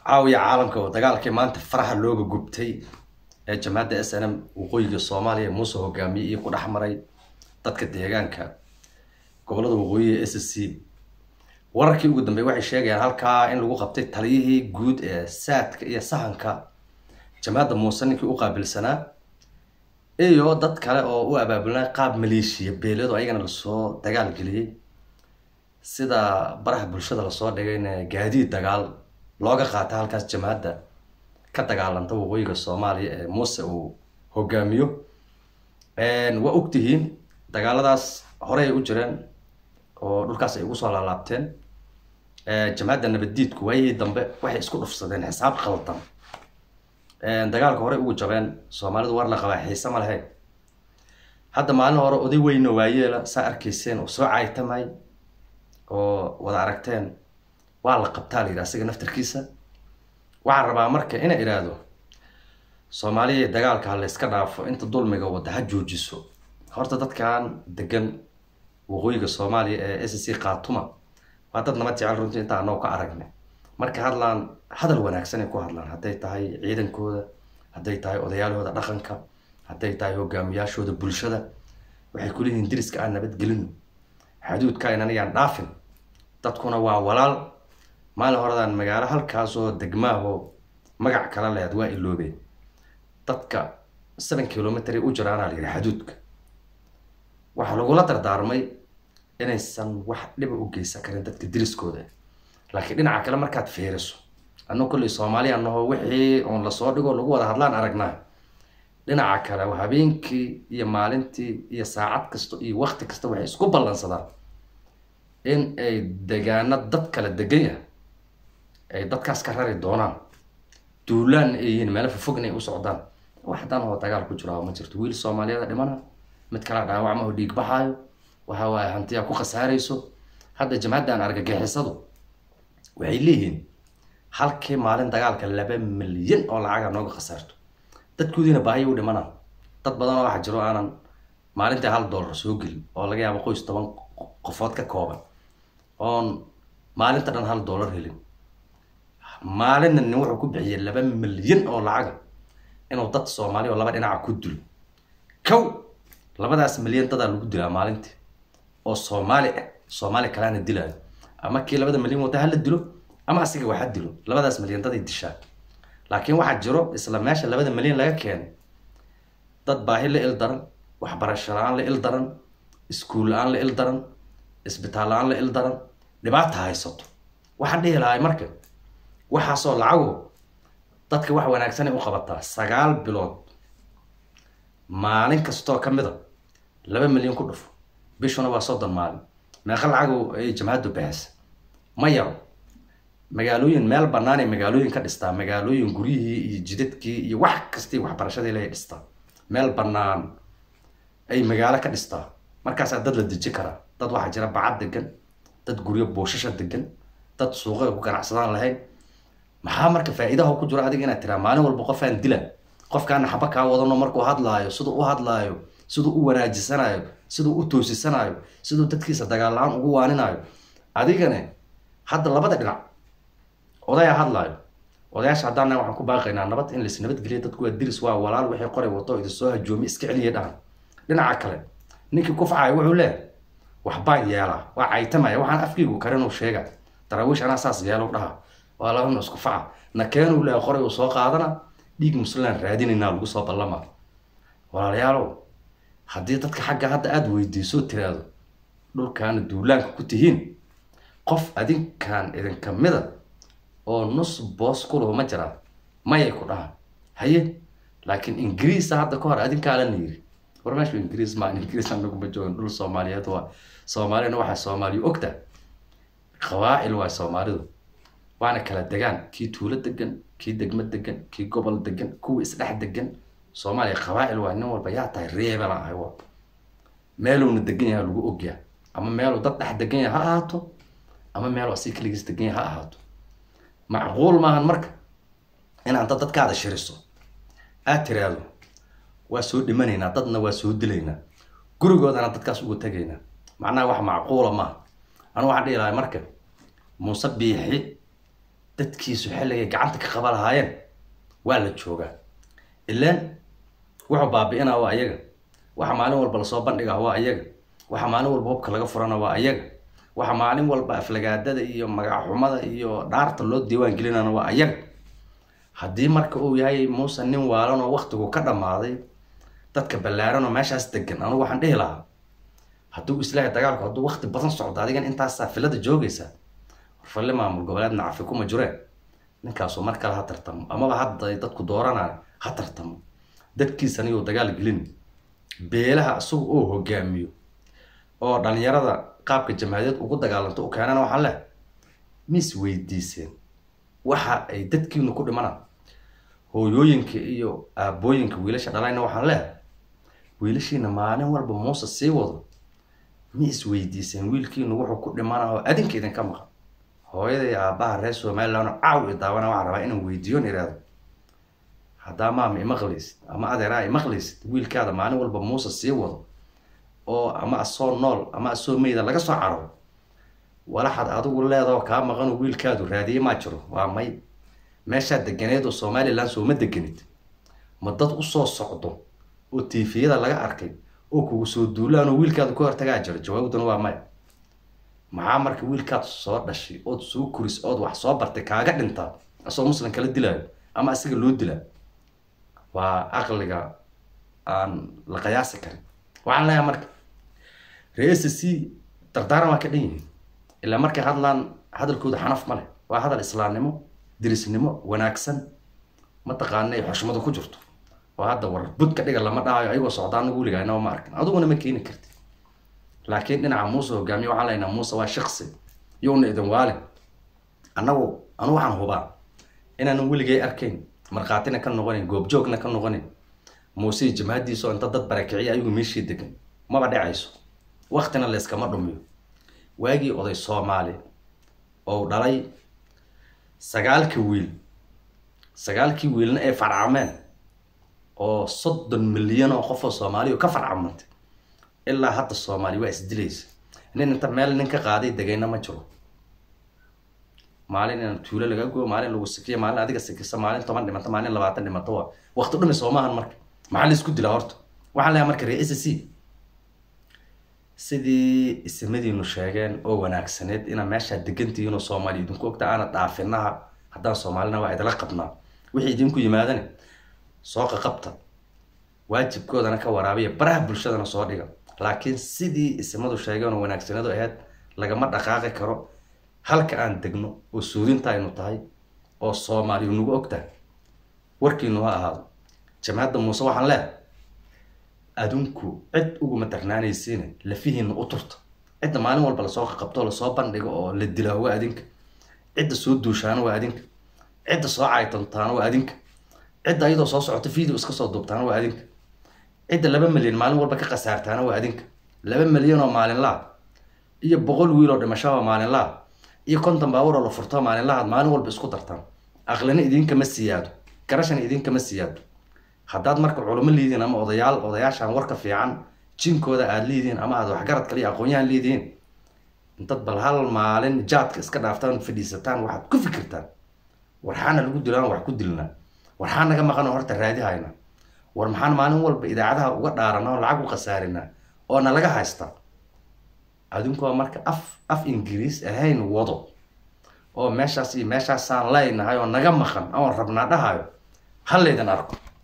caawiya caalamka oo dagaalkii maanta faraha looga gubtay ee jamaacadda s n m waqooyiga soomaaliya muuse hogaamiyey iyo ku dhex maray dadka deegaanka gobolada waqooyiga s c wararkii ugu dambeey waxay sheegayaan halkaa in lagu qabtay taliyihii guud ee saadka iyo sahanka jamaacadda muuse ninkii u qaabilsanaa iyo dad kale oo u abaabulnaa qaab maleeshiya beeleed oo ayagana lasoo dagaal geliyey sida baraha bulshada lasoo dhigayna gaadiid dagaal looga qaata halkaas jamaacadda ka dagaalanta waqooyiga soomaaliya ee muuse uu hogaamiyo waa ogtihiin dagaaladaas horey ay u jireen oo dhulkaas ay ugu soo laalaabteen jamaacadda nabaddiidku waayihii dambe waxay isku dhufsadeen xisaab qaldan dagaalka horey ugu jabeen soomaalidu war la qabaa xiise ma lahayn hadda maalin hore oday weyno waayeela saa arkayseen oo soo caaytamay oo wada aragteen waa la qabtaa la yidhi asiga naftarkiisa waxaan rabaa marka inay idhaahdo soomaaliya dagaalka ha layska dhaafo inta dulmiga wadda ha joojiso horta dadkan degan waqooyiga soomaaliya ee s c khaatuma waa dad nabad jecel runtii inta anoo ka aragnay marka hadlaan hadal wanaagsan ay ku hadlaan hadday tahay ciidankooda hadday tahay odayaalhooda dhaqanka hadday tahay hogaamiyaashooda bulshada waxay kuleeyihiin diriska aan nabadgelino xaduudka inan ayaan dhaafin dadkuna waa walaal maalin horedaan magaalo halkaasoo degmaahoo magac kala lehed waa iloobeen dadka seven kilomitr u jiraanaa la yidhi xaduudka waxaa lagula dardaarmay inaysan wax dhiba u geysan karin dadka diriskooda laakiin dhinaca kale markaad fiiriso annao kolley soomaaliya naho wixii oon lasoo dhigo lagu wada hadlaan aragnaa dhinaca kale habeenkii iyo maalintii iyo saacad kasta iyo wakti kasta waxay isku ballansadaan in ay degaano dad kala degan yahay ay dadkaas ka rari doonaan duulaan ay yihiin meelo fofogna ay u socdaan wax haddaan oo dagaal ku jiro ma jirto wiil soomaaliyeeda dhimana mid kala dhaawacma oo dhiig baxaayo waxa waaye hantiyaa ku khasaarayso hadda jamacaddan argagixisadu waxay leeyihiin halkii maalin dagaalka laba milyan oo lacaga nooga khasaarto dadkoodiina baahiya u dhimanaan dad badan oo waxa jiro aanan maalintii hal dollar soo gelin oo laga yaabo qoys toban qofood ka kooban oon maalinta dhan hal dollar helin maalinna nin wuxuu ku bixiyay laba milyan oo lacaga inuu dad soomaali oo laba dhinaca ku dilo kow labadaas milyan dadaa lagu dilaa maalintii oo soomaali ah soomaali kalaana dilaayo ama kii labada milyan wata hala dilo ama asiga waxa dilo labadaas milyan daday dishaa laakiin waxaa jiro isla meesha labada milyan laga keenay dad baahi la il daran waxbarasho la-aan la il daran iskuul la-aan la il daran isbitaal la-aan la il daran dhibaata haysato waxaan dhihi lahay marka waxaasoo lacago dadka wax wanaagsanay u qabataa sagaal bilood maalin kastoo ka mid a laba milyan ku dhufo bishuna waa soddon maalin meeqa lacago ay jamacaddu baxaysa ma yaro magaalooyin meel banaanay magaalooyin ka dhistaa magaalooyin guryihii iyo jidadkii iyo wax kastii waxbarashadii lay dhistaa meel banaan ay magaalo ka dhistaa markaasaa dad la deji karaa dad waxaa jira bacad degan dad guryo boosasha degan dad suuqay ku ganacsadaan lahayn maxaa marka faa-iidaha ku jiro adiga inaad tiraa maalin walba qofaan dila qofkaana xaba kaa wadano markuu hadlaayo siduu u hadlaayo siduu u wanaajisanayo siduu u toosisanayo siduu dadkiisa dagaal la-aan ugu waaninaayo adigane hadda labada dhinac odayaa hadlaayo odayaasha haddaana waxaan ku baaqaynaa nabad in lais nabadgeliya dadku waa diris waa walaal waxay qoray wato idin soo hajoomi iska celiya dhahan dhinaca kale ninkii kufcaya wuxuu leeyahay waxbaan yeelaa waa caytamaya waxaan afkiigu karinuu sheega daraawiish anaa saas yeelo dhaha waa labana isku faca nakeenuu leeyahay qoray uu soo qaadana dhiig muslimaan raadinaynaa lagu soo ballama walaalayaalow haddii dadka xagga hadda aada weydiiso tiraado dhulkaana duulaanka ku tihiin qof adinkan idinka mida oo nus boos kuluhu ma jiraan mayay ku dhahaan haye laakiin ingiriisa hadda ka hor adinkaalana yiri war meeshu ingiriis maa ingiriis anaguma joogan dhul soomaaliyeed waa soomaaliyana waxaa soomaaliya ogta qabaacil waa soomaalidu waana kala degaan kii tuulo degan kii degmo degan kii gobol degan kuwa isdhex degan soomaaliya qabaacil waa nin walba yaa tahay reebela ahay wa meeluuna degan yahay lagu ogyaa ama meeluu dad dhex degan yahay ha ahaato ama meeluu asii keligiis degan yahay ha ahaato macquul maahan marka inaad dad dadkaada shiriso aad tiraahdo waa soo dhimanaynaa dadna waa soo dilaynaa gurigoodana dadkaas ugu tegaynaa macnaha wax macquula maaha anu waxaan dhihi lahay marka muuse biixi dadkiisu xilligay gacanta ka qaba lahaayeen waa la joogaa ilaan wuxuu baabi'inaa waa ayaga waxa maalin walba lasoo bandhigaa waa ayaga waxa maalin walba hubka laga furana waa ayaga waxa maalin walba aflagaadada iyo magacaxumada iyo dhaarta loo diiwaan gelinana waa ayaga haddii marka uu yahay muuse nin waalan oo waktigu ka dhammaaday dadka ballaaran oo meeshaas degan anugu waxaan dhihi lahaa hadduu islaahay dagaalku hadduu wakti badan socdo adigan intaasaa filada joogaysaa warfalle maamul goboleed nacafi kuma jireen ninkaasuu mar kale ha tartamo amaba hadda dadku dooranaan ha tartamo dadkiisana yuu dagaal gelin beelaha isagu oo hogaamiyo oo dhalinyarada qaabka jamaahiyaed ugu dagaalanto u keenana waxaan leh mis weydiiseen waxa ay dadkiinu ku dhimanaan hooyooyinka iyo aabooyinka wiilasha dhalayna waxaan leh wiilashiina maalin walba muuse sii wado ma isweydiiseen wiilkiinu wuxuu ku dhimana oo adinka idinka maqan hooyada iyo aabaha reer somaliland caaw i daawana waxaan rabaa inaan weydiiyon iraado haddaa maama imaqlaysid ama adeeraa imaqlaysid wiilkaada maalin walba muuse sii wado oo ama asoo nool ama asoo meyda laga soo caro walaxad adigu leedao kaa maqanoo wiilkaadu raadiye maa jiro waa may meeshaa deganeed oo somaliland sooma deganid ma dad usoo socdo oo tiifiyada laga arkay oo kugu soo duulaan oo wiilkaadu ka hortagaa jiro jawaabduna waa maya maxaa marka wiilkaad soo dhashay ood soo kuris ood wax soo bartay kaaga dhintaa asoo muslim kala dilaayo ama asiga loo dilaa waa aqliga aan la qiyaasi karin waxaan leeyahay marka reer c dardaaran waa ka dhan yihiin ilaa markay hadlaan hadalkooda xanaf ma leh waa hadal islaamnimo dirisnimo wanaagsan mataqaanay xushmadu ku jirto oo hadda war budka dhiga lama dhahayo ayagoo socdaa anagu weligaa inaba ma arkin adiguna ma keeni karti laakiin dhinaca muuse hogaamiye waxaan leynaa muuse waa shaqsi yowna idin waalin annagu anu waxaan hubaa inaanan weligay arkayn markhaatina ka noqonin goobjoogna ka noqonin muuse jamaadiisa oo inta dad barakiciya ayagu meeshii degan maba dhacayso waktina layskama dhumiyo waagii oday soomaali oo dhalay sagaalka wiil sagaalkii wiilna ay farcameen oo soddon milyan oo qof oo soomaaliya ka farcamantay ilaa hadda soomaali waa isdilaysa nin inta meel nin ka qaaday degayna ma jiro maalin in tuulo laga goyo maalin lagu sikiyo maalin adiga sikisa maalin toban dhimato maalin labaatan dhimato waa wakti dhumi soomahan marka maxaa la isku dilaa horta waxaan leeyahay marka ree s c sidii isimadiinu sheegeen oo wanaagsaneed inaa meeshaa degantihiin oo soomaaliya idinku ogta aana dhaafinaha haddaan soomaalina waa idila qabnaa wixii idinku yimaadane soo qaqabta waajibkoodana ka waraabiya baraha bulshadana soo dhiga laakiin sidii isimadu sheegeen oo wanaagsaneedu ahayd lagama dhaqaaqi karo halka aan degno oo suudinta aynu tahay oo soomaaliyu nagu og tahay warkiinu ha ahaado jamhadda muuse waxaan leehay adinku cid uguma darnaanaysiine lafihiina u turta cidda maalin walba lasoo qaqabto lasoo bandhigo oo la dilaa waa adinka cidda soo duushaana waa adinka cidda soo caytantaana waa adinka cidda ayadoo soo socota video iska soo duubtaana waa adinka cidda laba milyan maalin walba ka khasaartaana waa adinka laba milyan oo maalinlaha iyo boqol wiil oo dhimasho oo maalinlaha iyo konton baawar oo la furto maalinlahaad maalin walba isku dartaan aqlina idinkama siyaado garashana idinkama siyaado haddaad marka culimo liidiin ama odayaal odayaashaan warka fiican jinkooda aada liidiin ama aad waxgarad kale iyo aqoon-yahan liidiin intad bal hal maalin jaadka iska dhaaftaan fadhiisataan waxaad ku fikirtaan warxaana lagu dilaan wax ku dilnaa warxaa naga maqan oo horta raadi hayna war maxaan maalin walba idaacadaha uga dhaarana oo lacag u khasaarinaa oo na laga haystaa adinkoo marka af af ingiriis ahayn wado oo meeshaas iyo meeshaasaan leynahay oo naga maqan oon rabnaa dhahayo ha laydin arko